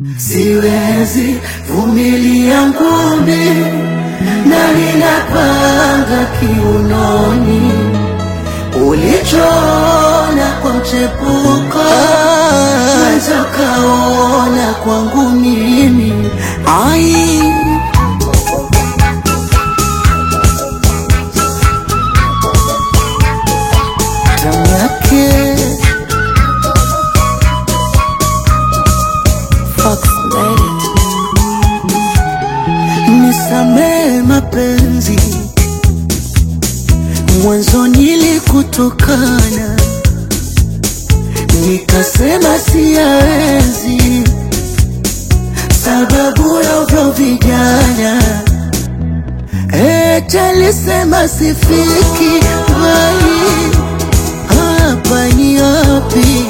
Siwezi vumilia ngumi na ninapanga kiunoni ulichoona kwa mchepuko naweza kaona kwangu mimi ai tamu yake Fox Lady. Nisamee mapenzi, mwanzo nilikutukana, nikasema siyaenzi, sababu ya uvyo vijana eti alisema sifiki mbali, hapa ni wapi?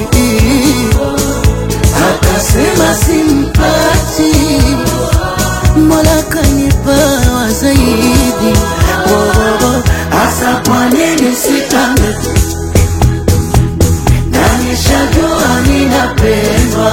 akasema simpati, Mola kanipawa zaidi. Wowowo, hasa kwa nini sitambe? Na nishajua ninapendwa,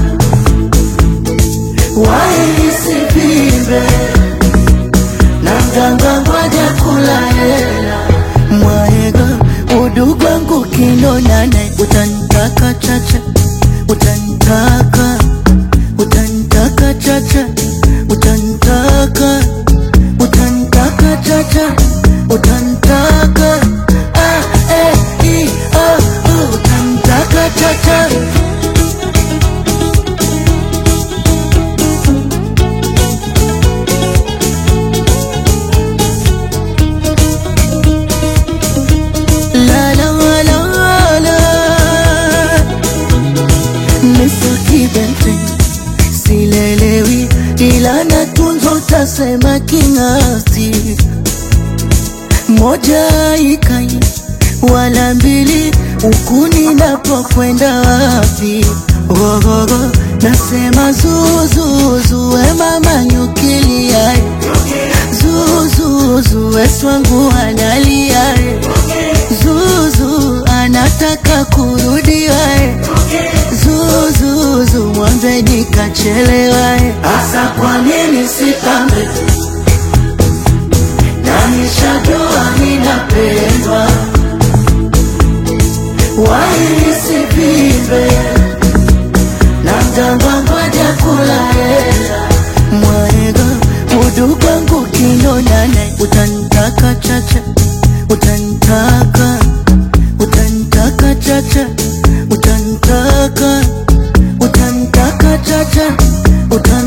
wai nisivimbe na mganga ngoja kula hela mwaega udugu wangu kinonane utanitaka chacha utanitaka utanitaka chacha utanitaka utanitaka chacha utanitaka ah, eh, i, ah, uh, utanitaka chacha La la la la Mr. Kibente silelewi ila natunzo tasema king'asti moja ikai wala mbili huku ninapokwenda wapi gogogo nasema zuzuzu we mama nyukiliae zuzuzu weswangu analiae zuzu anataka kurudiwae zuzuzu mwambe nikachelewae hasa kwa nini sitambe na nishajua ninapendwa waisipimbe na mganga ngoja kula hela mwaega udugu wangu kinonane utanitaka chacha utanitaka utanitaka chacha utanitaka utanitaka chacha utan